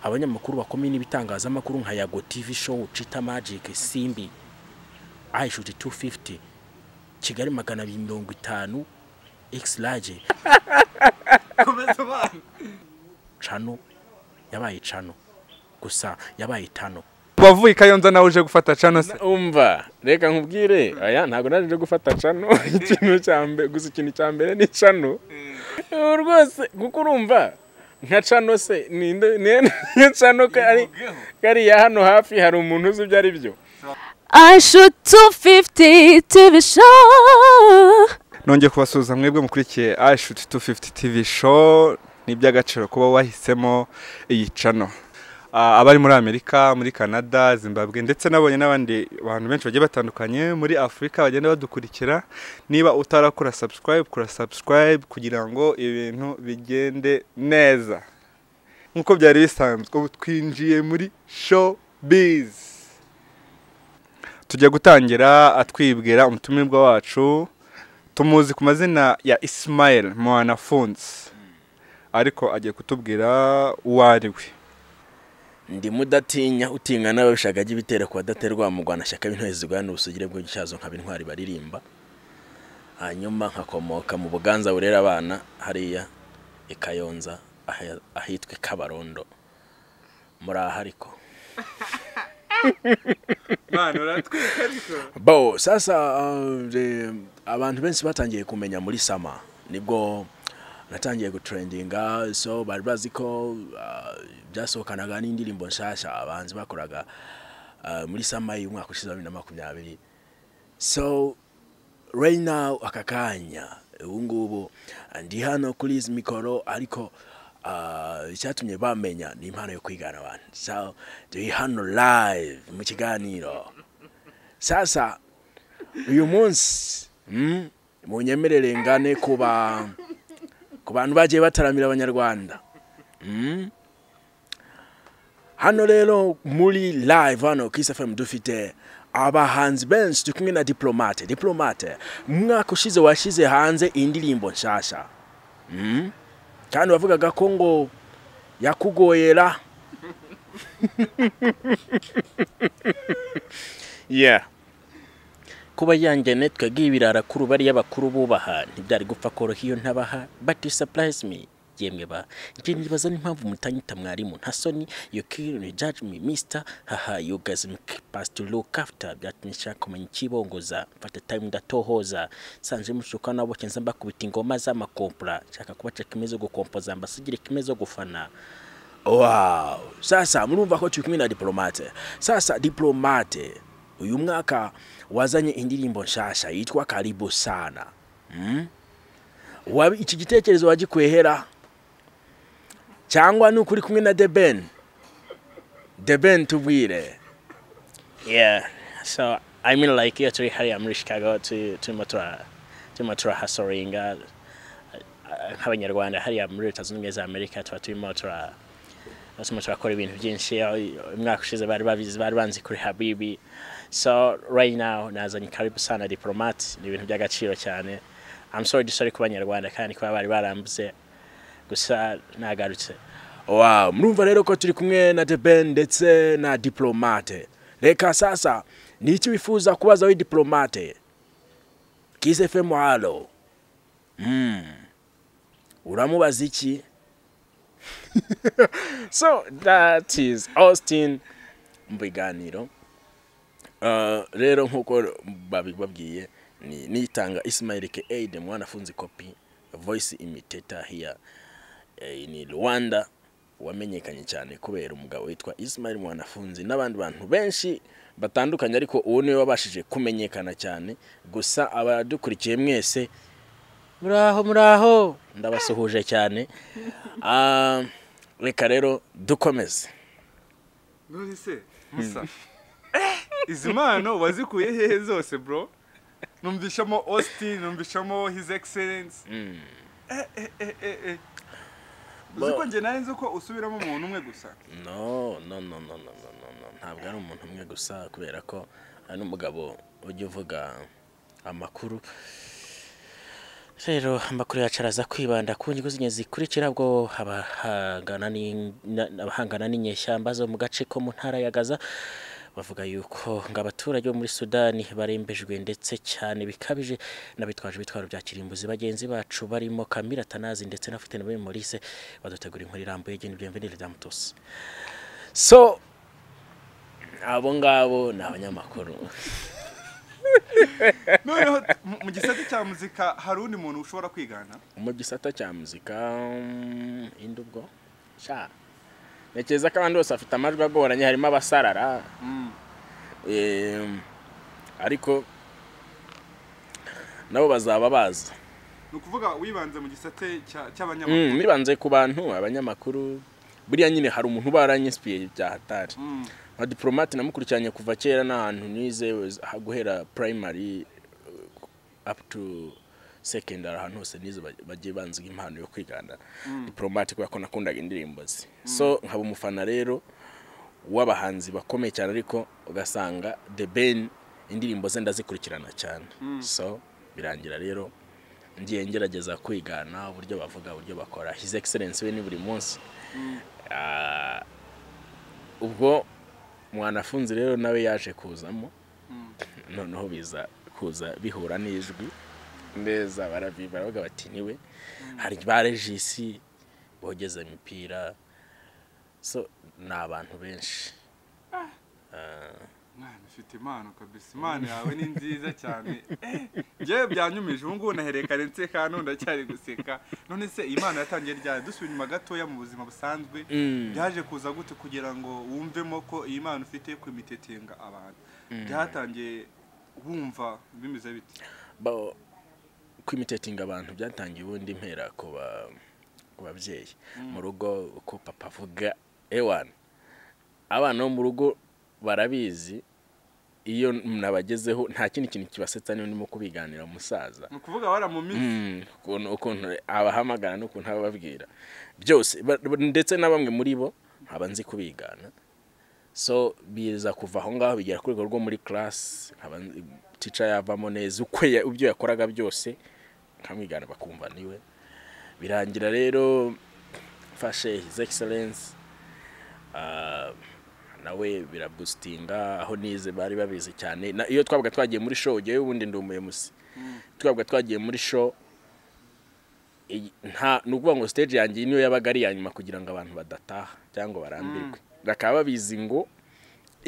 abanyamakuru bakomeye n'ibitangazamakuru nka yago tv show cita magic simbi ayishuti 250 kigali magana abiri mirongo itanu x large cano yabaye cano gusa yabaye tano wavuye ikayonza nawe uje gufata cano se umva reka nkubwire aya ntabwo naje gufata cano ikintu cya mbere gusa ikintu cya mbere ni cano Ubu rwose kuko urumva nka cano se ninde niyo cano kari kariya hano hafi hari umuntu uzi ibyo ari byo I shoot 250 TV show. nongeye kubasuhuza mwebwe mukurikiye ayishuti 250 tv show ni iby'agaciro kuba wahisemo iyi cano Ah, abari muri amerika muri canada zimbabwe ndetse nabonye n'abandi bantu benshi bagiye batandukanye muri afurika bagenda badukurikira niba utarakora subscribe kora subscribe kugira ngo ibintu bigende neza nk'uko byari bisanzwe ubu twinjiye muri showbiz tujya gutangira atwibwira umutumirwa wacu tumuzi ku mazina ya ismael mwanafunzi ariko agiye kutubwira uwo ari we ndi mudatinya utinya n'ababishaka ajya ibitera ku badaterwa mu Rwanda shyaka b'intore zirwana ubusugire bw'igicyazo nkaba intwari baririmba hanyuma nkakomoka mu buganza burera abana hariya i Kayonza aha- ahitwa i Kabarondo muri aha ariko bo sasa uh, eh, abantu benshi batangiye kumenya muri sama nibwo natangiye gutrendinga so bari bazi ko uh, byasohokanaga n'indirimbo nshasha abahanzi bakoraga uh, muri sama y'umwaka ushize wa bibiri na makumyabiri so right now aka kanya ubu ngubu ndi hano kuri izi mikoro ariko ah, icyatumye bamenya ni impano yo kwigana abantu so turi hano live mu kiganiro sasa uyu munsi mm, munyemerere ngane ku ba ku bantu bagiye bataramira abanyarwanda mm. hano rero muri live hano kiss fm dufite abahanzi benshi turi kumwe na diplomate diplomate umwaka ushize washyize hanze indirimbo nshasha mm. kandi wavugaga ko ngo yakugoyera yeah kuba yangene twagiye ibirara kuri bariya bakuru bubaha ntibyari gupfa koroha iyo ntabaha but surprise me yemwe ba njye nibaza n'impamvu mutanyita mwarimu nta soni you kill judge me mister haha you guys m- past to look after byatumye nshaka kumenya ikibongoza mfata time ndatohoza sanje mushuka nabo kenza mbakubita ingoma z'amakompura nshaka kubaceka imezo gukompoza mbasigire imezo gufana wow sasa murumva ko turi kumwe na diplomate sasa diplomate uyu mwaka wazanye indirimbo nshasha yitwa karibu sana mm? Wabi- iki gitekerezo wagikwehera cyangwa ni ukuri kumwe na deben deben tubwire yeah so i mean like iyo turi hariya muri chicago tu- turimo tura- turimo turahasoringa nk'abanyarwanda hariya muri leta zunze ubumwe za amerika tuba turimo tura turimo turakora ibintu byinshi aho umwaka ushize bari babizi bari banzi kuri habibi so right now nazanye karibu sana diplomate ni ibintu by'agaciro cyane i'm sorry dusore ku banyarwanda kandi kuba bari barambuze gusa nagarutse wow murumva rero ko turi kumwe na deben ndetse na diplomate reka sasa ni iki wifuza kubaza we diplomate kiss fm halo mm. uramubaza iki so that is austin mu biganiro Ah, rero nk'uko babibabwiye ni nitanga ismail ke aid mwanafunzi kopi voice imiteta hiya eh, ni rwanda wamenyekanye cyane kubera umugabo witwa ismail mwanafunzi n'abandi bantu benshi batandukanye ariko uwo niwe wabashije kumenyekana cyane gusa abadukurikiye mwese muraho muraho ndabasuhuje cyane Ah, reka rero dukomeze none se musa izi mpano wazikuye hehe zose bro numvishamo austin numvishamo his excellence Eh, eh, eh, eh, eh. uzi ko njye nari nzi ko usubiramo umuntu umwe gusa no no no no no no no no ntabwo ari umuntu umwe gusa kubera ko hari n'umugabo ujya uvuga amakuru rero amakuru yacu araza kwibanda ku nyungu z'ingenzi zikurikira ubwo abahangana n'in- na- abahangana n'inyeshyamba zo mu gace ko mu ntara ya gaza bavuga yuko ngo abaturage bo muri sudani barembejwe ndetse cyane bikabije n'abitwaje ibitwaro bya kirimbuzi bagenzi bacu barimo kamira tanazi ndetse na futene muri morise badutegura inkuru irambuye geni bienvenire damutusi so abo ngabo ni abanyamakuru noneho mu- mu gisate cya muzika hari undi muntu ushobora kwigana mu gisata cya muzika mm, indi ubwo sha ntekereza ko abandi bose bafite amajwi agoranye harimo abasarara Em, ariko nabo bazaba baza ni ukuvuga wibanze mu gisate cya- cy'abanyamakuru Mm, nibanze ku bantu abanyamakuru buriya nyine hari umuntu uba yaranyisipiriye bya hatari Mm. nka diporomate namukurikiranye kuva kera n'ahantu nize was- aha- guhera primary uh, up to secondary ahantu hose nize ba- bagiye banziga impano yo kwigana diporomate kubera ko nakundaga indirimbo ze so nkaba umufana rero w'abahanzi bakomeye cyane ariko ugasanga the ben indirimbo ze ndazikurikirana cyane so birangira rero ngiye ngerageza kwigana uburyo bavuga uburyo bakora his excellence we ni buri munsi Ah, ubwo mwanafunzi rero nawe yaje kuzamo noneho biza kuza bihura n'ijwi neza barabiba baravuga bati niwe hari ba regisi bogeza imipira so ni abantu benshi mwana ufite impano kabisa impano yawe ni nziza cyane Eh, njyewe byanyumije ubu ngubu nahereye kare nseka none ndacyari guseka none se iyi mpano yatangiye ryari dusubira inyuma gatoya mu buzima busanzwe byaje kuza gute kugira ngo wumvemo ko iyi mpano ufite kwimitetinga abantu byatangiye wumva bimeze bite Ba- kwimitetinga abantu byatangiye ubundi mpera ku ba- ku babyeyi mu rugo uko papa avuga ewana abana bo mu rugo barabizi iyo nabagezeho nta kindi kintu kibasetsa niba ndimo kubiganira umusaza ni ukuvuga wara mu minsi Mm, ukuntu ukuntu abahamagara n'ukuntu abababwira byose ba- ba- ndetse na bamwe muri bo nkaba nzi kubigana so biza kuva aho ngaho bigera ku rwego rwo muri class nkaba nzi- teacher yavamo neza ukwe ya- ibyo yakoraga byose nkamwigana bakumva niwe birangira rero mfashe his excellence ah, nawe birabustinga aho nize bari babizi cyane na iyo twabaga twagiye muri show jyewe ubundi ndi umuyobozi twabaga twagiye muri show iyi- nta ni ukuvuga ngo stage yanjye niyo yabaga ari iya nyuma kugira ngo abantu badataha cyangwa barambirwe bakaba babizi ngo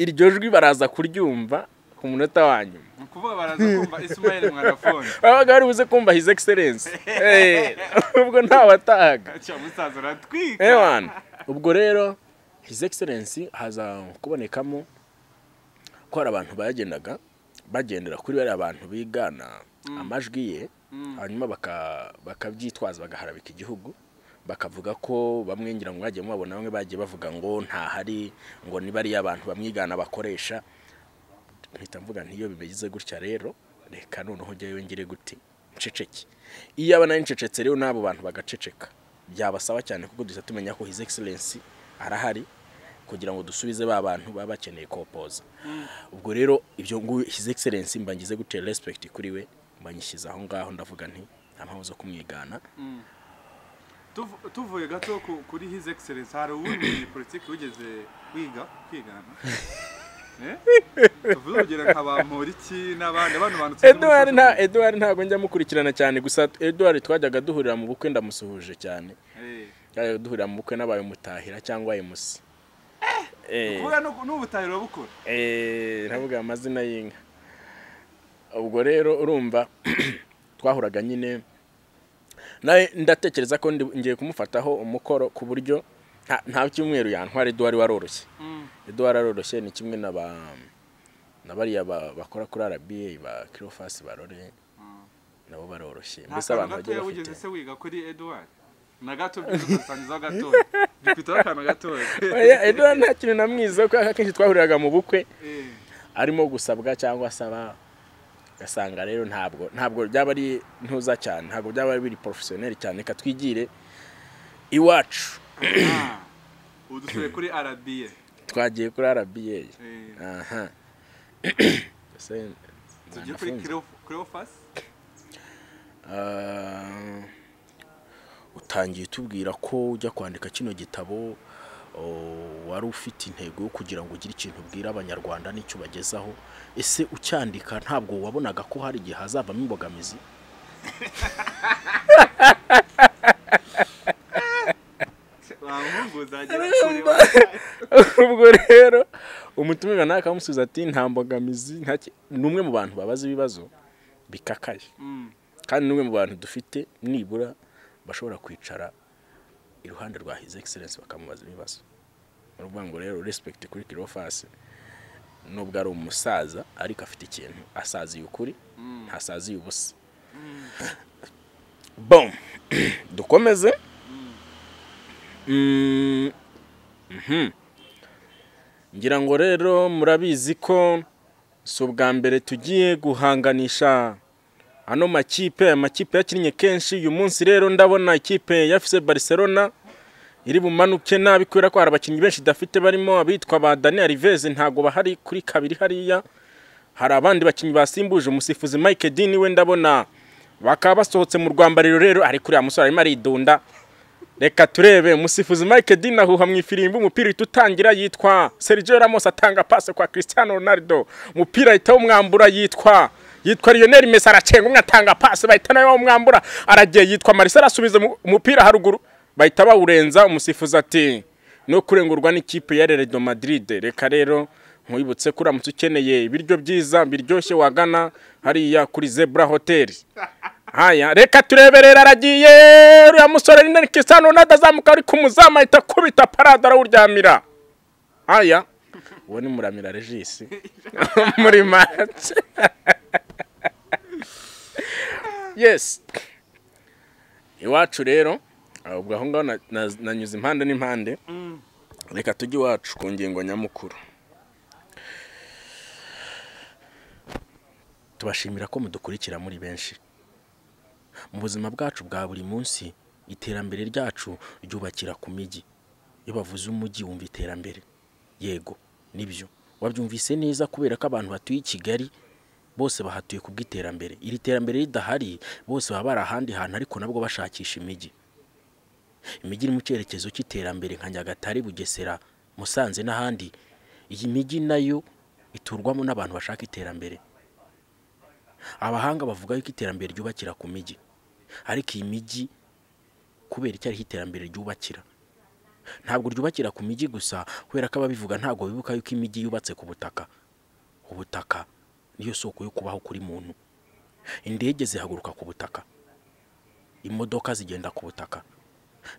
iryo jwi baraza kuryumva ku munota wa nyuma ni ukuvuga baraza kumva ismael mwanafone babaga bari buze kumva his excellence Eh, ubwo ntawatahaga cya musaza uratwika ewana ubwo rero his excellence haza kubonekamo ko hari abantu bagendaga bagendera kuri bariya abantu bigana amajwi ye hanyuma baka- bakabyitwaza bagaharabika igihugu bakavuga ko bamwe ngira ngo mwagiye mubabona bamwe bagiye bavuga ngo ntahari ngo ni bariya abantu bamwigana bakoresha mpita mvuga ntiyo bimeze gutya rero reka noneho njyewe ngire gute nceceke iyo aba nari ncecetse rero n'abo bantu bagaceceka byabasaba cyane kuko duhita tumenya ko his excellence arahari kugira ngo dusubize ba bantu baba bakeneye kopoza ubwo rero ibyo ngo his excellence mba ngize gute respect kuri we mba nyishyize aho ngaho ndavuga nti nta mpamvu zo kumwigana Tuv- tuvuye gato ku- kuri his excellence hari uwundi politiki wigeze wiga kwigana Eh? tuvuze urugero nka ba Mporiki n'abandi abandi bantu tuzi Edouard mu nta isoko. Edouard ntabwo njya mukurikirana cyane gusa Edouard twajyaga duhurira mu bukwe ndamusuhuje cyane Eh, twajyaga duhurira mu bukwe n'abaye mutahira cyangwa emusi kuvuga no- n'ubutayu urabukora Eh, ndavuga amazina y'inka ubwo rero urumva twahuraga nyine nawe ndatekereza ko ndi- ngiye kumufataho umukoro ku buryo nta- nta cyumweru yantwara eduwari waroroshye eduwari aroroshye ni kimwe na ba na bariya ba- bakora kuri arabiye ba kirofasi barore nabo baroroshye nta mbese kantu abantu bagiye gatoya wigeze bafite se wiga kuri Edouard na gato byuzusangizaho gatoya dufiteho akantu gatoya Oya, eduwari nta kintu namwizeho kubera ko akenshi twahuriraga mu bukwe Eh, arimo gusabwa cyangwa asaba ugasanga rero ntabwo ntabwo byaba ari ntuza cyane ntabwo byaba biri porofesiyoneri cyane reka twigire iwacu ah, ubu dusubiye kuri arabiye twagiye kuri rba aha Mbese tugiye kuri mwanafunzi. Cleof- Cleophas utangiye utubwira ko ujya kwandika kino gitabo wari ufite intego yo kugira ngo ugire ikintu ubwira abanyarwanda n'icyo ubagezaho ese ucyandika ntabwo wabonaga ko hari igihe hazavamo imbogamizi ubwo rero umutumirwa nawe akamusubiza ati nta mbogamizi ni umwe mu bantu babaza ibibazo bikakaye kandi ni umwe mu bantu dufite nibura bashobora kwicara iruhande rwa hizi egiserensi bakamubaza ibibazo ni ukuvuga ngo rero respekiti kuri kirofasi nubwo ari umusaza ariko afite ikintu asaziye ukuri ntasaziye ubusa bom dukomeze Mm, mhm. ngira ngo rero murabizi ko si ubwa mbere tugiye guhanganisha ano makipe amakipe yakinnye kenshi uyu munsi rero ndabona ikipe ya fc barcelona iri bumanuke nabi kubera ko hari abakinnyi benshi idafite barimo abitwa ba daniel riveze ntabwo bahari kuri kabiri hariya hari abandi bakinnyi basimbuje umusifuzi mike dini we ndabona bakaba basohotse mu rwambariro rero ariko uriya musore arimo aridunda reka turebe umusifuzi mike dini ahuha mu ifirimbi umupira uhita utangira yitwa sergio ramos atanga pase kwa cristiano ronaldo umupira ahita wumwambura yitwa yitwa Lionel Messi aracenga umwe atanga pass bahita nawe bamwambura aragiye yitwa Marcelo arasubiza umupira haruguru bahita bawurenza umusifuzi ati no kurengurwa n'ikipe ya Real Madrid reka rero nkwibutse ko uramutse ukeneye ibiryo byiza biryoshye wagana hariya kuri Zebra Hotel haya reka tureberera aragiye uriya musore ni Nelly Cristiano Ronaldo azamuka ari kumuzamu ahita kubita parade arawuryamira haya uwo ni muramira regisi muri match yes iwacu rero ubwo aho ngaho nanyuze impande n'impande reka tujye iwacu ku ngingo nyamukuru tubashimira ko mudukurikira muri benshi mu buzima bwacu bwa buri munsi iterambere ryacu ryubakira ku mijyi iyo bavuze umujyi wumva iterambere yego nibyo wabyumvise neza kubera ko abantu batuye i kigali bose bahatuye ku bw'iterambere iri terambere ridahari bose baba bari ahandi hantu ariko nabwo bashakisha imijyi imijyi iri mu cyerekezo cy'iterambere nka nyagatare bugesera musanze n'ahandi iyi mijyi nayo iturwamo n'abantu bashaka iterambere abahanga bavuga yuko iterambere ryubakira ku mijyi ariko iyi mijyi kubera icyo ariho iterambere ryubakira ntabwo ryubakira ku mijyi gusa kubera ko ababivuga ntabwo bibuka yuko imijyi yubatse ku butaka ubutaka niyo soko yo kubaho kuri muntu indege zihaguruka ku butaka imodoka zigenda ku butaka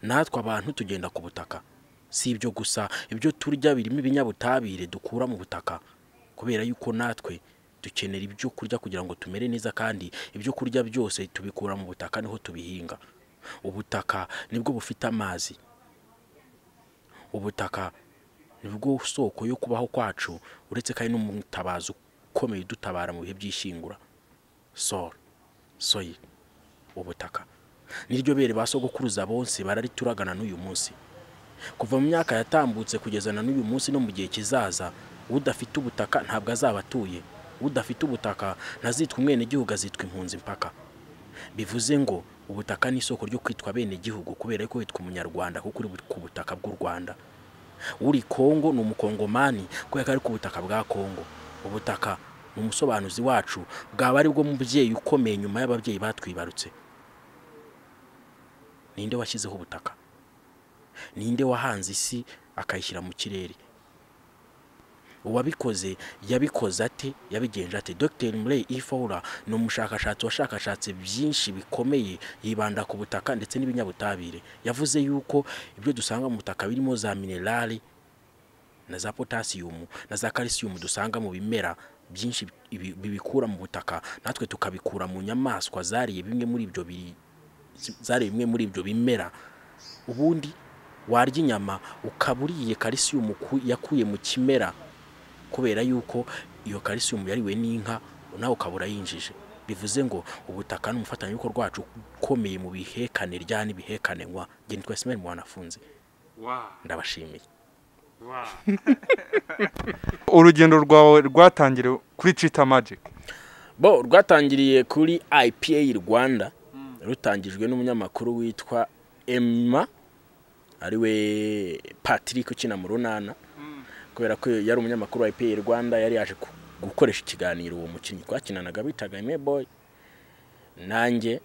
natwe abantu tugenda ku butaka si ibyo gusa ibyo turya birimo ibinyabutabire dukura mu butaka kubera yuko natwe dukenera ibyo kurya kugira ngo tumere neza kandi ibyo kurya byose tubikura mu butaka niho tubihinga ubutaka nibwo bufite amazi ubutaka nibwo soko yo kubaho kwacu uretse kandi n'umutabazi ukomeye udutabara mu bihe by'ishyingura soro soyi ubutaka niryo bere ba sogokuruza bonse bararituragana n'uyu munsi kuva mu myaka yatambutse kugeza na n'uyu munsi no mu gihe kizaza udafite ubutaka ntabwo azaba atuye udafite ubutaka ntazitwa umwenegihugu azitwa impunzi mpaka bivuze ngo ubutaka ni isoko ryo kwitwa abenegihugu kubera ko witwa umunyarwanda kuko uri ku butaka bw'u rwanda uri kongo ni umukongomani kubera ko ari ku butaka bwa kongo ubutaka ni umusobanuzi wacu bwaba ari bwo mubyeyi ukomeye nyuma y'ababyeyi batwibarutse ninde washyizeho ubutaka ninde wahanze isi akayishyira mu kirere uwabikoze yabikoze ate yabigenje ate dr murey ifora ni umushakashatsi washakashatse byinshi bikomeye yibanda ku butaka ndetse n'ibinyabutabire yavuze yuko ibyo dusanga mu butaka birimo za minerali na za potasiyumu na za kalisiyumu dusanga mu bimera byinshi bibikura mu butaka natwe tukabikura mu nyamaswa zariye bimwe muri ibyo zariye bimwe muri ibyo bimera ubundi warya inyama ukaba uriye kalisiyumu yakuye mu kimera kubera yuko iyo kalisiyumu yariwe n'inka nawe ukaba urayinjije bivuze ngo ubutaka ni umufatanyabikorwa wacu ukomeye mu bihekane rya n'ibihekanenwa ngeni twese mwari mu banafunze ndabashimiye urugendo rwawe rwatangiriye kuri cita magic bo rwatangiriye kuri ipa rwanda rutangijwe n'umunyamakuru witwa emma ariwe patrick ukina mu runana kubera ko yari umunyamakuru wa ipr rwanda yari yaje ku- gukoresha ikiganiro uwo mukinnyi twakinanaga bitaga boy nanjye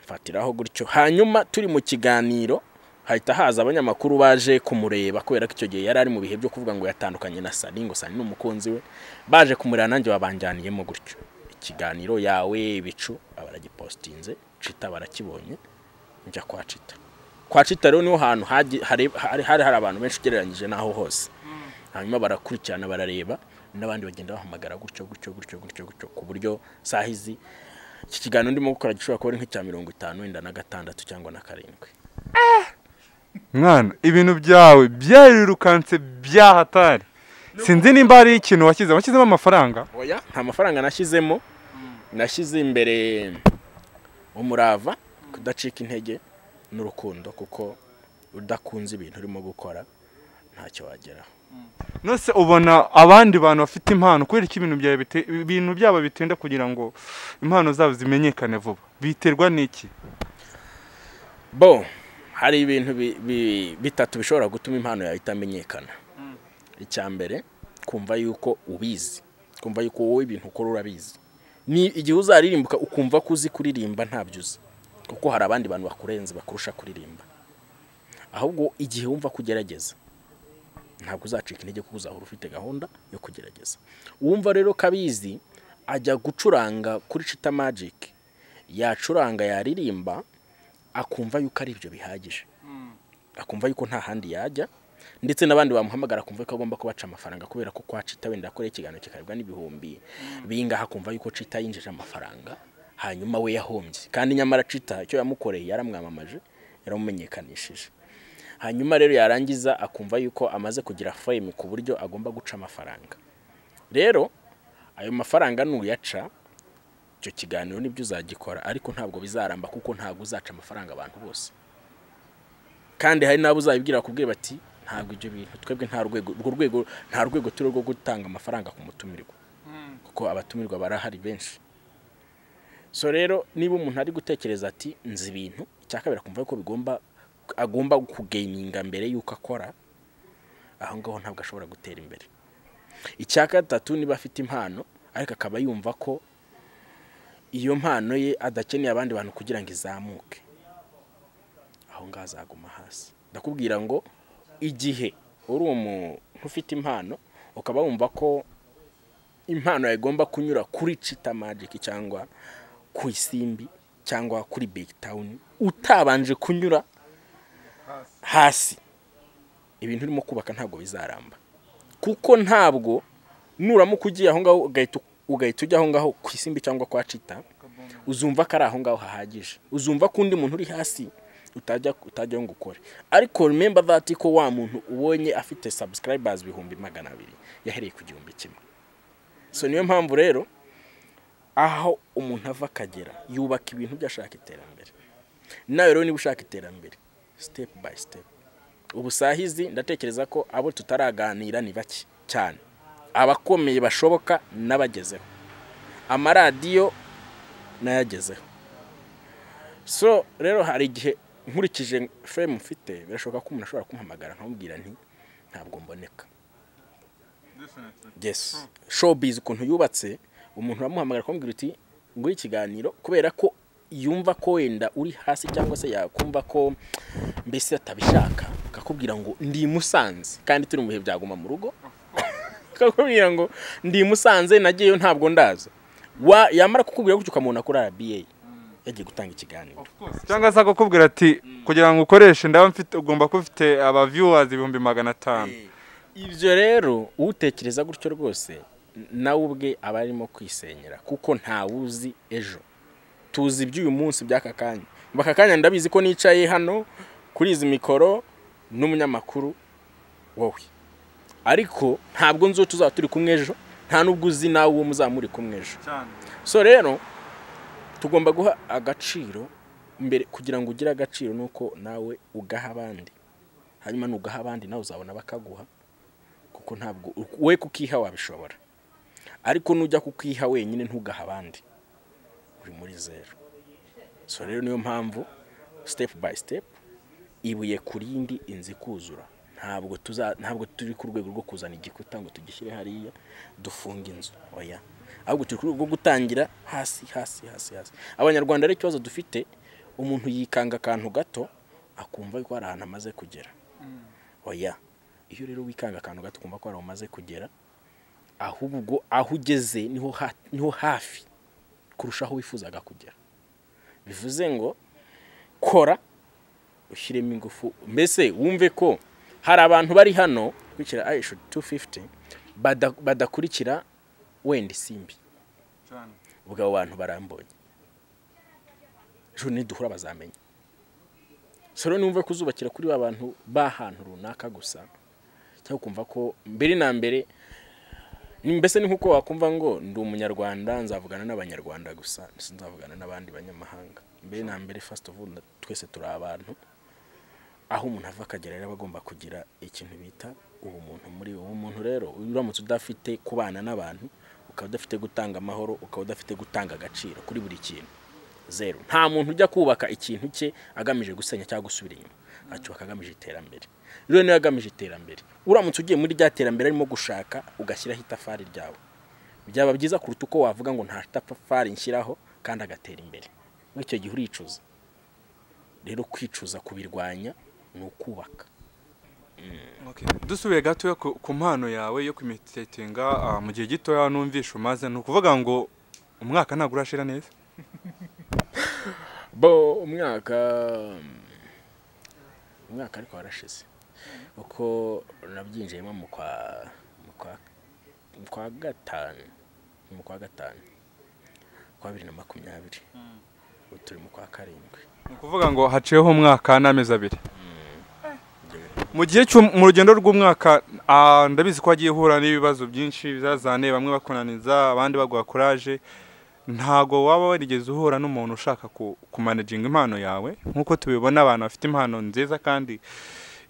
mfatiraho gutyo hanyuma turi mu kiganiro hahita haza abanyamakuru baje kumureba kubera ko icyo gihe yari ari mu bihe byo kuvuga ngo yatandukanye na sani ngo sani ni umukunzi we baje kumureba nanjye babanjyaniyemo gutyo ikiganiro yawe ibicu abaragipositinze cita barakibonye njya kwa cita kwa cita rero niho hantu hagi- hari hari hari hari abantu benshi ugereranyije n'aho hose hanyuma barakurikirana barareba n'abandi bagenda bahamagara gutyo gutyo gutyo gutyo gutyo ku buryo saha izi iki kiganiro ndimo gukora gishobora kuba ari nk'icya mirongo itanu wenda na gatandatu cyangwa na karindwi mwana ibintu byawe byarirukanse byahatari sinzi nimba hari ikintu washyizemo washyizemo amafaranga oya nta mafaranga nashyizemo nashyize imbere umurava kudacika intege n'urukundo kuko udakunze ibintu urimo gukora ntacyo wageraho nose ubona abandi bantu bafite impano kubera ko ibintu byawe bite- ibintu byabo bitinda kugira ngo impano zabo zimenyekane vuba biterwa n'iki bo hari ibintu bi- bi- bitatu bishobora gutuma impano yawe itamenyekana icya mbere kumva yuko ubizi kumva yuko wowe ibintu ukora urabizi ni igihe uzaririmbuka ukumva ko uzi kuririmba ntabyo uzi kuko hari abandi bantu bakurenze bakurusha kuririmba ahubwo igihe wumva ko ugerageza ntabwo uzacika intege kuko uzahora ufite gahunda yo kugerageza uwumva rero ko abizi ajya gucuranga kuri cita magic yacuranga yaririmba akumva yuko ari ibyo bihagije akumva yuko nta handi yajya ndetse n'abandi bamuhamagara akumva ko agomba kubaca amafaranga kubera ko kwa cita wenda yakoreye ikiganiro kikarebwa n'ibihumbi bingaha akumva yuko cita yinjije amafaranga hanyuma we yahombye kandi nyamara cita icyo yamukoreye yaramwamamaje yaramumenyekanishije hanyuma rero yarangiza akumva yuko amaze kugira fame ku buryo agomba guca amafaranga rero ayo mafaranga nuyaca icyo kiganiro nibyo uzagikora ariko ntabwo bizaramba kuko ntabwo uzaca amafaranga abantu bose kandi hari n'abo uzabibwira bakubwira bati ntabwo ibyo bintu twebwe nta rwego urwo rwego nta rwego turi rwo gutanga amafaranga ku mutumirwa kuko abatumirwa barahari benshi so rero niba umuntu ari gutekereza ati nzi ibintu icya kabiri akumva ko bigomba agomba kugeyininga mbere y'uko akora aho ngaho ntabwo ashobora gutera imbere icya gatatu niba afite impano ariko akaba yumva ko iyo mpano ye adakeneye abandi bantu kugira ngo izamuke aho ngaho azaguma hasi ndakubwira ngo igihe uri umuntu ufite impano ukaba wumva ko impano yawe igomba kunyura kuri cita magiki cyangwa ku isimbi cyangwa kuri big town utabanje kunyura hasi ibintu urimo kubaka ntabwo bizaramba kuko ntabwo nuramuka ugiye aho ngaho ugahita ugahita ujya aho ngaho ku isimbi cyangwa kwa cita uzumva ko ari aho ngaho hahagije uzumva ko undi muntu uri hasi utajya utajya ngo ukore ariko remember that ko wa muntu ubonye afite subscribers ibihumbi magana abiri yahereye ku gihumbi kimwe so niyo mpamvu rero aho umuntu ava akagera yubaka ibintu byo ashaka iterambere nawe rero niba ushaka iterambere step by step ubu saa hizi ndatekereza ko abo tutaraganira ni bake cyane abakomeye bashoboka n'abagezeho amaradiyo n'ayagezeho so rero hari igihe nkurikije fame mfite birashoboka ko umuntu ashobora kumpamagara nkamubwira nti ntabwo mboneka yes showbiz ukuntu yubatse umuntu uramuhamagara akamubwira uti nguhe ikiganiro kubera ko yumva ko wenda uri hasi cyangwa se yakumva ko mbese atabishaka akakubwira ngo ndi i musanze kandi turi mu bihe byaguma mu rugo akakubwira ngo ndi i musanze nagiyeyo ntabwo ndaza Wa- yamara kukubwira gutyo ukamubona kuri rba yagiye gutanga ikiganiro cyangwa se akakubwira ati kugira ngo ukoreshe ndaba mfite ugomba kuba ufite aba viewers ibihumbi magana atanu ibyo rero utekereza gutyo rwose n- nawe ubwe aba arimo kwisenyera kuko ntawe uzi ejo tuzi iby'uyu munsi by'aka kanya Mu aka kanya ndabizi ko nicaye hano kuri izi mikoro n'umunyamakuru wowe ariko ntabwo nzi uwo tuzaba turi kumwe ejo nta n'ubwo uzi nawe uwo muzaba muri kumwe ejo so rero tugomba guha agaciro mbere kugira ngo ugire agaciro nuko nawe ugaha abandi hanyuma nugaha abandi nawe uzabona bakaguha kuko ntabwo we kukiha wabishobora ariko nujya kukiha wenyine ntugaha abandi uri muri zeru so rero niyo mpamvu sitepu bayi sitepu ibuye ku rindi inzu ikuzura ntabwo tuza ntabwo turi ku rwego rwo kuzana igikuta ngo tugishyire hariya dufunge inzu oya ahubwo turi ku rwego rwo gutangira hasi hasi hasi hasi abanyarwanda rero ikibazo dufite umuntu yikanga akantu gato akumva ko hari ahantu amaze kugera oya iyo rero wikanga akantu gato ukumva ko hari aho umaze kugera ahubwo aho ugeze niho ha- niho hafi kurushaho wifuzaga kugera bivuze ngo kora ushyiremo ingufu mbese wumve ko hari abantu bari hano kurikira ayishu tu fifuti badakurikira wenda isimbi ubwo abo bantu barambonye ejo niduhura bazamenya so rero numve kuzubakira kuri ba bantu b'ahantu runaka gusa cyangwa ukumva ko mbere na mbere ni- mbese ni nk'uko wakumva ngo ndi umunyarwanda nzavugana n'abanyarwanda gusa sinzavugana n'abandi banyamahanga mbere na mbere fasiti ofu twese turi abantu aho umuntu ava akagera rero aba agomba kugira ikintu bita ubumuntu muri we umuntu rero uramutse udafite kubana n'abantu ukaba udafite gutanga amahoro ukaba udafite gutanga agaciro kuri buri kintu zeru nta muntu ujya kubaka ikintu cye agamije gusenya cyangwa gusubira inyuma acyubaka agamije iterambere rero niyo agamije iterambere uramutse ugiye muri rya terambere arimo gushaka ugashyiraho itafari ryawe byaba byiza kuruta uko wavuga ngo nta tafari nshyiraho kandi agatera imbere muri icyo gihe uricuza rero kwicuza kubirwanya ni ukubaka dusubiye gatoya ku ku mpano yawe yo kwimitetinga ah, mu gihe gitoya numvishe umaze ni ukuvuga ngo umwaka ntabwo urashira neza bo umwaka umwaka ariko warashize kuko nabyinjiyemo mu kwa mu kwa mu kwa gatanu mu kwa gatanu kwa bibiri na makumyabiri ubu turi mu kwa karindwi ni ukuvuga ngo haciyeho umwaka n'amezi abiri mu gihe cy'u- mu rugendo rw'umwaka ah, ndabizi ko wagiye uhura n'ibibazo byinshi bizazane bamwe bakunaniza abandi baguha kuraje ntago waba warigeze uhura n'umuntu ushaka ku- kumanajinga impano yawe nk'uko tubibona abantu bafite impano nziza kandi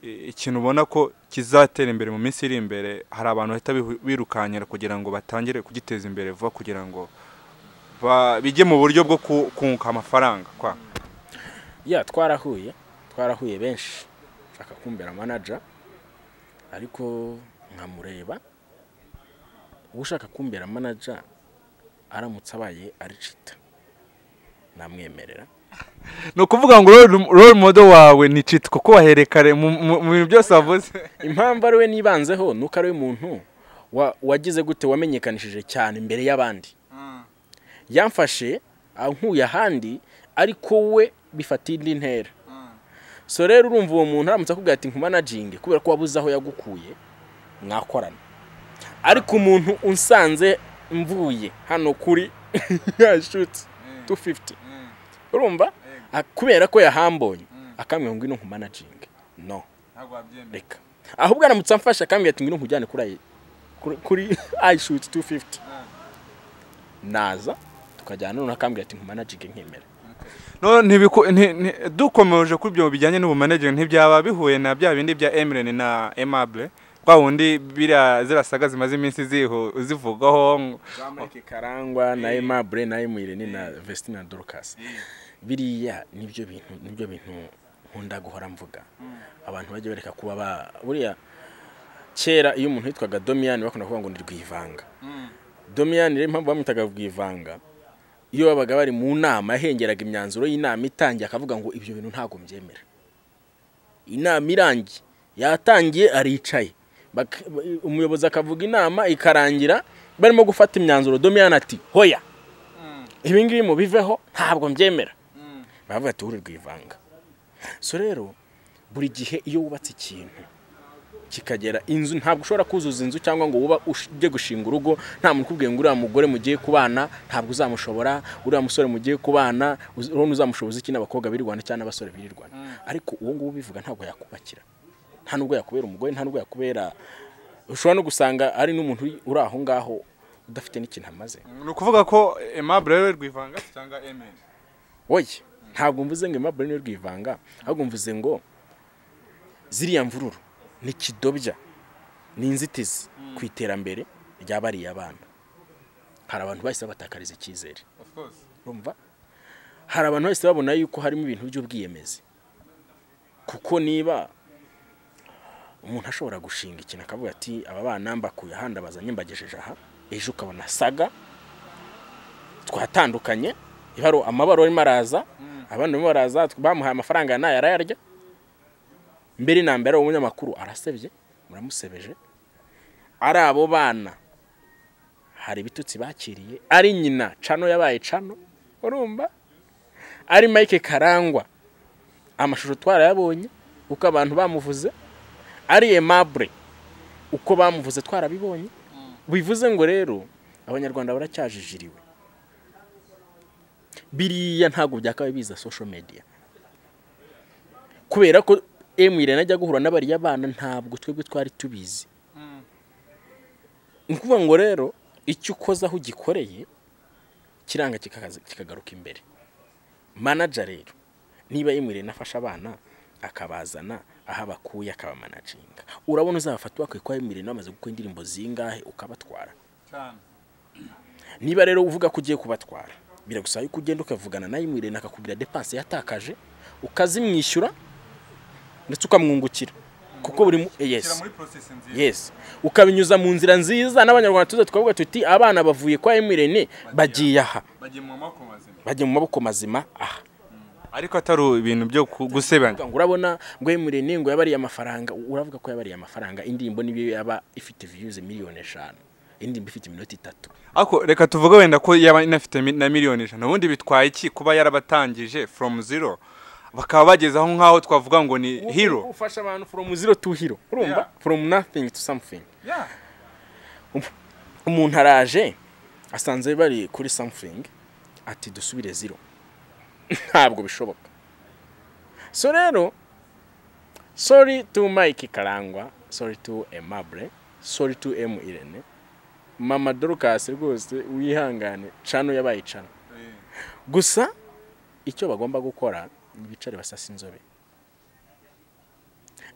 eh, ikintu ubona ko kizatera imbere mu minsi iri imbere hari abantu bahita bihu- birukankira kugira ngo batangire kugiteza imbere vuba kugira ngo ba- bijye mu buryo bwo ku- kunguka amafaranga kwa ya twarahuye twarahuye benshi nshaka kumbera manaja ariko nkamureba ushaka kumbera manaja aramutse abaye aricita namwemerera ni ukuvuga ngo role- role model wawe ni citi kuko waherekare mu mu- mu bintu byose wavuze impamvu ari we nibanzeho ni uko ari we muntu wa- wagize gute wamenyekanishije cyane imbere y'abandi yamfashe ankuye ahandi ariko we bifata indi ntera so rero urumva uwo muntu aramutse akubwira ati nkumanaginge kubera ko wabuze aho yagukuye mwakorana ariko umuntu unsanze mvuye hano kuri yashutse 250 urumva Ah, kubera ko yahambonye akambwira ngo ino nkumanaginge no reka ahubwo aramutse amfashe akambwira ati ngwino nkujyane kuri ayi- kuri- kuri ayishuti 250 naza tukajyana none akambwira ati nkumanajige nkemera No, ntibiku- nti- nti- dukomeje kuri ibyo bijyanye n'ubumanage ntibyaba bihuye na bya bindi bya emireni na emabure kwa wundi biriya ziriya saga zimaze iminsi zihu- zivugwaho ngo- Mike Karangwa na Aimable na Aimwirene na Vestina Dorcas biriya nibyo bintu nibyo bintu nkunda guhora mvuga abantu bajya bareka kuba ba buriya kera iyo umuntu yitwaga Domiyani bakunda kuvuga ngo ni Rwivanga Domiyani rero impamvu bamwitaga Rwivanga iyo babaga bari mu nama yahengeraga imyanzuro y'inama itangiye akavuga ngo ibyo bintu ntabwo mbyemera inama irangiye yatangiye aricaye Bak- umuyobozi akavuga inama ikarangira barimo gufata imyanzuro domiyani ati hoya ibi ngibi mubiveho ntabwo mbyemera baravuga ati ururirwa ivanga so rero buri gihe iyo wubatse ikintu kikagera inzu ntabwo ushobora kuzuza inzu cyangwa ngo wuba ush- ujye gushinga urugo nta muntu ukubwiye ngo uriya mugore mugiye kubana ntabwo uzamushobora uriya musore mugiye kubana uz- urabona uzamushoboza iki n'abakobwa birirwana cyangwa n'abasore birirwana ariko uwo nguwo ubivuga ntabwo yakubakira nta nubwo yakubera umugore nta nubwo yakubera ushobora no gusanga ari n'umuntu uri- uri aho ngaho udafite n'ikintu amaze ni ukuvuga ko emabure rero rwivanga cyangwa emireni woye ntabwo mvuze ngo imabure niyo rwivanga ahubwo mvuze ngo ziriya mvururu ni kidobya ni inzitizi ku iterambere rya bariya bana hari abantu bahise babatakariza icyizere urumva hari abantu bahise babona yuko harimo ibintu by'ubwiyemezi kuko niba umuntu ashobora gushinga ikintu akavuga ati aba bana mbakuye ahandi abazanye mbagejeje aha ejo ukabona saga twatandukanye ibaro amabaro arimo araza abandi barimo baraza bamuhaye amafaranga nayo arayarya mbere na mbere umunyamakuru arasebye muramusebeje ari abo bana hari ibitutsi bakiriye ari nyina cano yabaye cano urumva ari mike karangwa amashusho twarayabonye uko abantu bamuvuze ari emabure uko bamuvuze twarabibonye bivuze ngo rero abanyarwanda baracyajijiriwe biriya ntabwo byakabaye biza sosho mediya kubera ko emwirena ajya guhura n'abariya bana ntabwo twebwe twari tubizi ni ukuvuga ngo rero icyo ukoze aho ugikoreye kiranga kikagaruka imbere manager rero niba yemwereye nafashe abana akabazana aho abakuye akabamanaginga urabona uzabafata bakwiye kuba yemwereye bamaze gukora indirimbo zingahe ukabatwara niba rero uvuga ko ugiye kubatwara biragusaba yuko ugenda ukavugana na yemwereye akakubwira depanse yatakaje ukazimwishyura ndetse ukamwungukira kuko buri yesi yesi ukabinyuza mu nzira nziza n'abanyarwanda tuze tukavuga tuti abana bavuye kwa yemwereye bagiye aha bajya mu maboko mazima aha ariko atari ibintu byo gusebanya ngo urabona ngo emurene ngo yabariye amafaranga uravuga ko yabariye amafaranga indirimbo niyo yaba ifite viyuzi miliyoni eshanu indirimbo ifite iminota itatu ariko reka tuvuge wenda ko yaba inafite mi- na miliyoni ijana ubundi bitwaye iki kuba yarabatangije from zero bakaba bagezeho nk'aho twavuga ngo ni hero ufasha abantu from zero to hero urumva Yeah. from nothing to something umuntu araje asanze bari kuri something ati dusubire zero ntabwo bishoboka so rero sorry to mike karangwa sorry to emable sorry to m irene mama dorukasi rwose wihangane cano yabaye cano gusa icyo bagomba gukora ni bicare basasa inzobe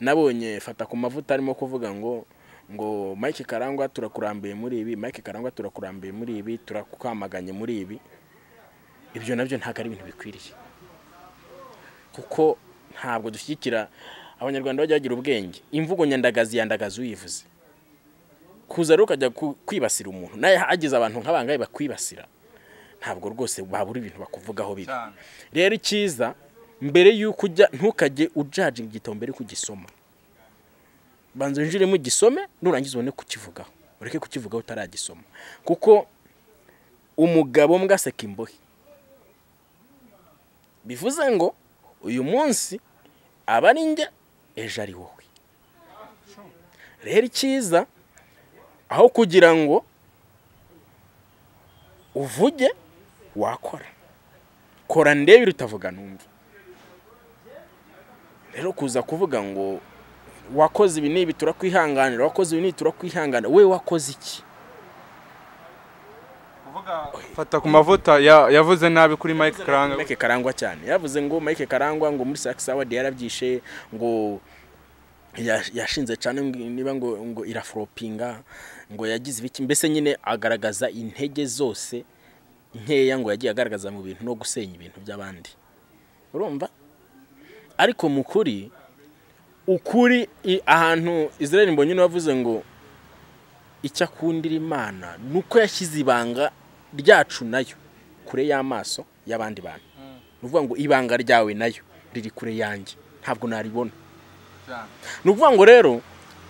nabonye fata ku mavuta arimo kuvuga ngo ngo mike karangwa turakurambuye muri ibi mike karangwa turakurambuye muri ibi turakwamaganye muri ibi ibyo nabyo ntabwo ari ibintu bikwiriye kuko ntabwo dushyigikira abanyarwanda bajya bagira ubwenge imvugo nyandagazi yandagaza uyivuze kuza rero ukajya ku- kwibasira umuntu nawe hagize abantu nk'abangahe bakwibasira ntabwo rwose babura ibintu bakuvugaho biri rero icyiza mbere y'uko ujya ntukajye ujaje igitabo mbere y'uko ugisoma banza winjiremo ugisome nurangiza ubone kukivugaho ureke kukivugaho utaragisoma kuko umugabo mbwa aseka imbohe bivuze ngo uyu munsi aba ari njye ejo ari wowe rero icyiza aho kugira ngo uvuge wakora kora ndebere utavuga numva rero kuza kuvuga ngo wakoze ibi n'ibi turakwihanganira wakoze ibi n'ibi turakwihanganira we wakoze iki fata ku mavuta ya- yavuze nabi kuri mike karanga mike karangwa cyane yavuze ngo mike karangwa ngo muri sakisi awadi yarabyishe ngo ya- yashinze cyane ngo- niba ngo ngo iraforopinga ngo yagize ibiki mbese nyine agaragaza intege zose nkeya ngo yagiye agaragaza mu bintu no gusenya ibintu by'abandi urumva ariko mu kuri ukuri i- ahantu israel mbonyine wavuze ngo icyo akundira imana ni uko yashyize ibanga ryacu nayo kure y'amaso y'abandi bantu ni ukuvuga ngo ibanga ryawe nayo riri kure yanjye ntabwo naribona ni ukuvuga ngo rero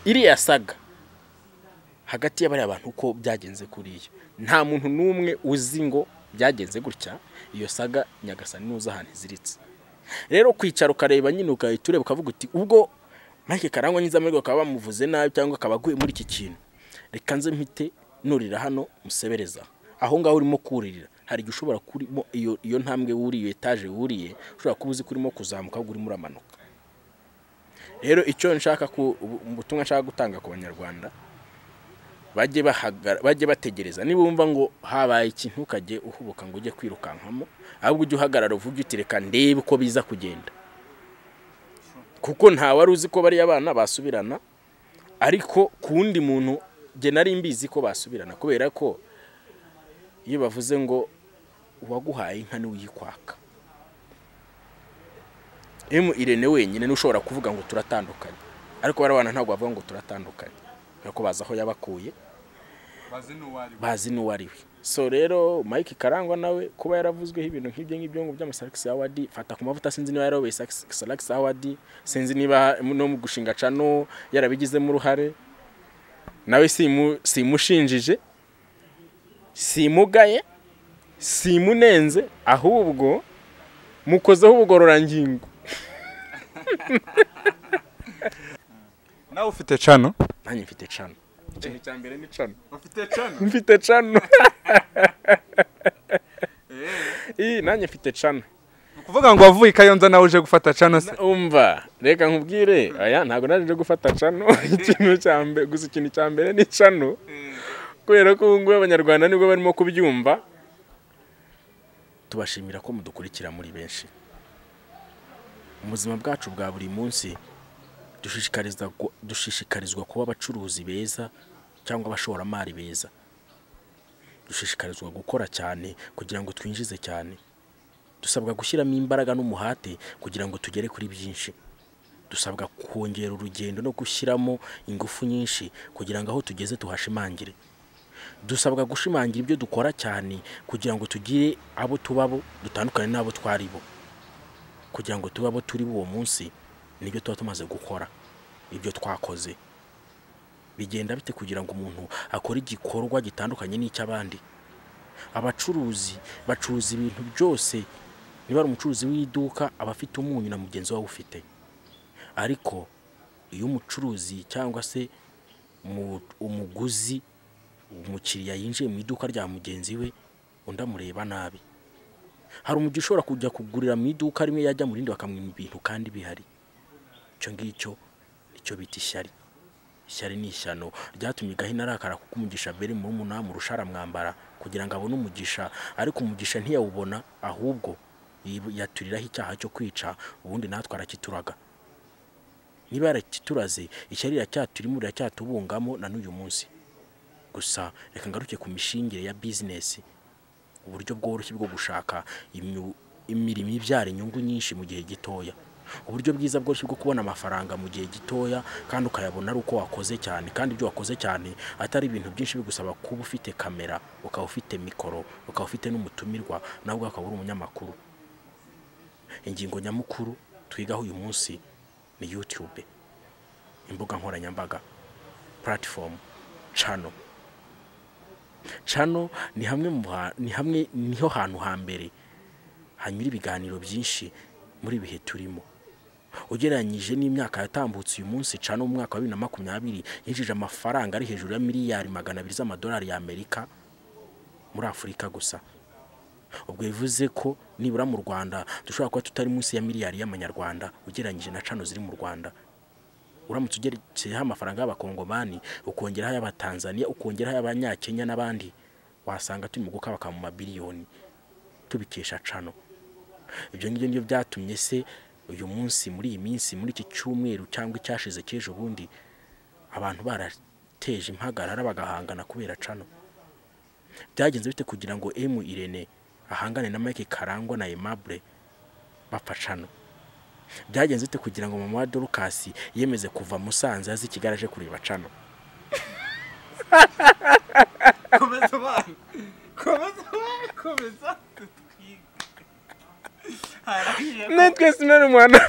iriya saga hagati y'abariya bantu uko byagenze kuriya nta muntu n'umwe uzi ngo byagenze gutya iyo saga nyagasani n'uza ahantu iziritse rero kwicara ukareba nyine ugahita ureba ukavuga uti ubwo mike karangwa nyiza amahirwe bakaba bamuvuze nabi cyangwa akaba aguye muri iki kintu reka nze mpite nurira hano musebereza aho ngaho urimo kuririra hari igihe ushobora kurimo iyo iyo ntambwe wuriye iyo etaje wuriye ushobora kuba uzi ko urimo kuzamuka ahubwo urimo uramanuka rero icyo nshaka ku ubu- ubutumwa nshaka gutanga ku banyarwanda bajye bahagara bajye bategereza niba wumva ngo habaye ikintu ukajye uhubuka ngo ujye kwirukankamo ahubwo ujye uhagarara uvuge uti reka ndebe uko biza kugenda kuko nta wari uzi ko bariya bana basubirana ariko ku wundi muntu njye nari mbizi ko basubirana kubera ko iyo bavuze ngo uwaguhaye inka niwe uyikwaka emu irene wenyine niwe ushobora kuvuga ngo turatandukanye ariko bariya bana ntabwo bavuga ngo turatandukanye kuko bazi aho yabakuye bazi n'uwariwe bazi n'uwo ari we so rero mike karangwa nawe kuba yaravuzweho ibintu nk'ibyo ngibyo ngo by'amasalakisi awadi fata ku mavuta sinzi niba yarayoboye salakisi awadi sinzi niba no mu gushinga cano yarabigizemo uruhare nawe simu- simushinjije simugaye simunenze ahubwo mukozeho ubugororangingo nawe ufite cano nanjye mfite cano ikintu cya mbere ni cano ufite cano mfite cano iyi nanjye mfite cano kuvuga ngo wavuye ikayonza nawe uje gufata cano se umva reka nkubwire aya ntabwo naje gufata cano ikintu cya mbere gusa ikintu cya mbere ni cano kubera ko ubu ngubu abanyarwanda nibwo barimo kubyumva tubashimira ko mudukurikira muri benshi mu buzima bwacu bwa buri munsi dushishikarizwa gu- dushishikarizwa kuba abacuruzi beza cyangwa abashoramari beza dushishikarizwa gukora cyane kugira ngo twinjize cyane dusabwa gushyiramo imbaraga n'umuhate kugira ngo tugere kuri byinshi dusabwa kongera urugendo no gushyiramo ingufu nyinshi kugira ngo aho tugeze tuhashimangire dusabwa gushimangira ibyo dukora cyane kugira ngo tugire abo tuba bo dutandukane n'abo twari bo kugira ngo tube abo turi bo uwo munsi nibyo tuba tumaze gukora ibyo twakoze bigenda bite kugira ngo umuntu akore igikorwa gitandukanye n'icy'abandi abacuruzi bacuruza ibintu byose niba ari umucuruzi w'iduka aba afite umunyu na mugenzi we awufite ariko iyo umucuruzi cyangwa se umu- umuguzi umukiriya yinjiye mu iduka rya mugenzi we undi amureba nabi hari umujyi ushobora kujya kugurira mu iduka rimwe yajya mu rindi bakamwima ibintu kandi bihari icyo ngicyo nicyo bita ishyari ishyari ni ishyano ryatumye gahini arakara kuko umugisha beri muri umunani amurusha aramwambara kugira ngo abone umugisha ariko umugisha ntiyawubona ahubwo yibu- yaturiraho icyaha cyo kwica ubundi natwe arakituraga niba yarakituraze ishyari riracyaturimo riracyatubungamo na n'uyu munsi gusa reka ngaruke ku mishingire ya bizinesi uburyo bworoshye bwo gushaka imyu- imirimo ibyara inyungu nyinshi mu gihe gitoya uburyo bwiza bworoshye bwo kubona amafaranga mu gihe gitoya kandi ukayabona ari uko wakoze cyane kandi ibyo wakoze cyane atari ibintu byinshi bigusaba kuba ufite kamera ukaba ufite mikoro ukaba ufite n'umutumirwa nawe ubwawe ukaba uri umunyamakuru ingingo nyamukuru twigaho uyu munsi ni yutube imbuga nkoranyambaga platform cano cano ni hamwe mu ha- ni hamwe niho hantu hambere hanyura ibiganiro byinshi muri ibihe turimo ugereranyije n'imyaka yatambutse uyu munsi cano mu mwaka wa bibiri na makumyabiri yinjije amafaranga ari hejuru ya miliyari magana abiri z'amadolari y'amerika muri afurika gusa ubwo bivuze ko nibura mu rwanda dushobora kuba tutari munsi ya miliyari y'amanyarwanda ugereranyije na cano ziri mu rwanda uramutse ugerekeyeho amafaranga y'abakongomani ukongeraho ay'abatanzaniya ukongeraho ay'abanyakenya n'abandi wasanga turi mu gukabaka mu mabiliyoni tubikesha cano ibyo ngibyo nibyo byatumye se uyu munsi muri iyi minsi muri iki cyumweru cyangwa icyashize cy'ejo bundi abantu barateje impagarara bagahangana kubera cano byagenze bite kugira ngo emu irene ahangane na mike karangwa na emabure bapfa cano byagenze bite kugira ngo mama wa dorukasi yemeze kuva musanze azi kigali aje kureba cano komeza abana komeza abana komeza tutwiga harangije natwe sinari umwana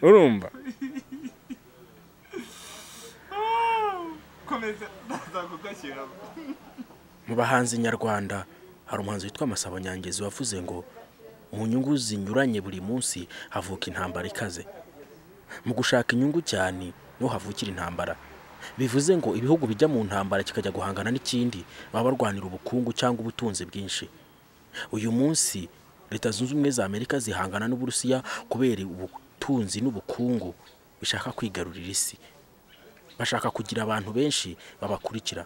urumva komeza nazagugashyira mu bahanzi nyarwanda hari umuhanzi witwa Masabo Nyangezi wavuze ngo mu nyungu zinyuranye buri munsi havuka intambara ikaze mu gushaka inyungu cyane niho havukira intambara bivuze ngo ibihugu bijya mu ntambara kikajya guhangana n'ikindi baba barwanira ubukungu cyangwa ubutunzi bwinshi uyu munsi leta zunze ubumwe za amerika zihangana n'uburusiya kubera ubutunzi n'ubukungu bishaka kwigarurira isi bashaka kugira abantu benshi babakurikira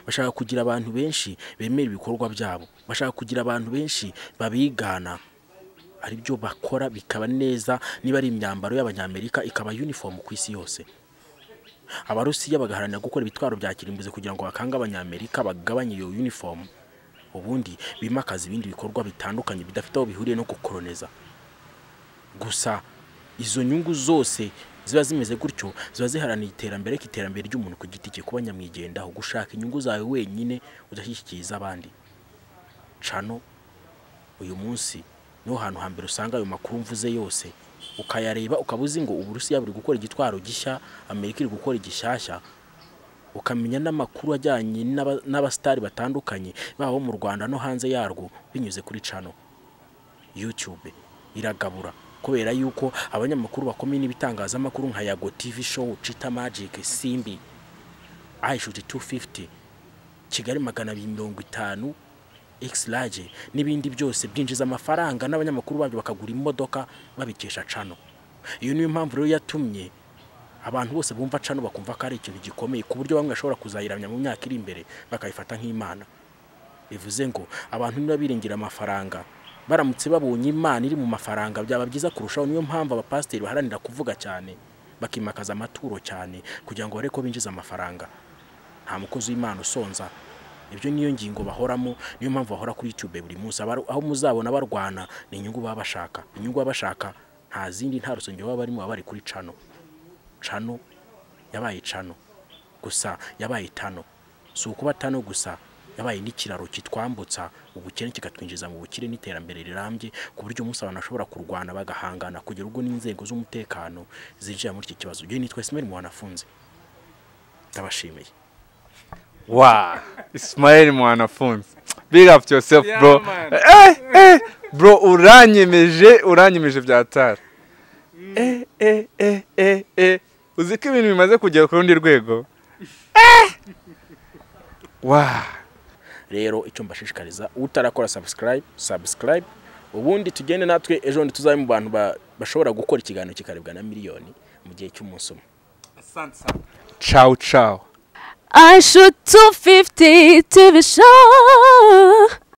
bashaka kugira abantu benshi bemera ibikorwa byabo bashaka kugira abantu benshi babigana aribyo bakora bikaba neza niba ari imyambaro y'abanyamerika ikaba uniform ku isi yose abarusiya bagaharanira gukora ibitwaro bya kirimbuzi kugira ngo bakange abanyamerika bagabanye iyo uniform ubundi bimakaza ibindi bikorwa bitandukanye bidafite aho bihuriye no gukoroneza gusa izo nyungu zose ziba zimeze gutyo ziba ziharaniye iterambere k'iterambere ry'umuntu ku giti cye kuba nyamwigendaho gushaka inyungu zawe wenyine udashyikiriza abandi cano uyu munsi niho hantu hambere usanga ayo makuru mvuze yose ukayareba ukaba uzi ngo uburusiya buri gukora igitwaro gishya amerika iri gukora igishyashya ukamenya n'amakuru ajyanye n'aba- n'abasitari batandukanye baba abo mu rwanda no hanze yarwo binyuze kuri cano yutube iragabura kubera yuko abanyamakuru bakomeye n'ibitangazamakuru nka yago tv show cita magic simbi aishuti 250 kigali magana abiri mirongo itanu exlage n'ibindi byose byinjiza amafaranga n'abanyamakuru babyo bakagura imodoka babikesha cano iyo niyo mpamvu rero yatumye abantu bose bumva cano bakumva ko ari ikintu gikomeye ku buryo bamwe bashobora kuzayiramya mu myaka iri imbere bakayifata nk'imana bivuze ngo abantu niba biringira amafaranga baramutse babonye imana iri mu mafaranga byaba byiza kurushaho niyo mpamvu abapasiteri baharanira kuvuga cyane bakimakaza amaturo cyane kugira ngo barebe ko binjiza amafaranga nta mukozi w'imana usonza ibyo niyo ngingo bahoramo niyo mpamvu bahora kuri youtube buri munsi Abari- aho muzabona barwana ni inyungu baba bashaka inyungu baba bashaka nta zindi nta rusengero baba barimo baba bari kuri cano cano yabaye cano gusa yabaye tano si ukuba tano gusa yabaye n'ikiraro kitwambutsa ubukene kikatwinjiza mu bukire n'iterambere rirambye ku buryo umunsi abantu bashobora kurwana bagahangana kugera ubwo n'inzego z'umutekano zinjira muri iki kibazo igihe nitwa simeri mu wanafunze ndabashimiye wa isimayeli mwanafunzi big up to yourself Yeah, bro man. eh, eh, bro uranyemeje uranyemeje byatara eh, eh, eh, eh, eh. uzi ko ibintu bimaze kugera ku rundi rwego Eh. wa rero icyo mbashishikariza utarakora subscribe subscribe ubundi tugende natwe ejo bundi tuzabe mu bantu ba- bashobora gukora ikiganiro kikarebwa na miliyoni mu gihe cy'umunsi umwe ciao ciao I shoot 250 TV show.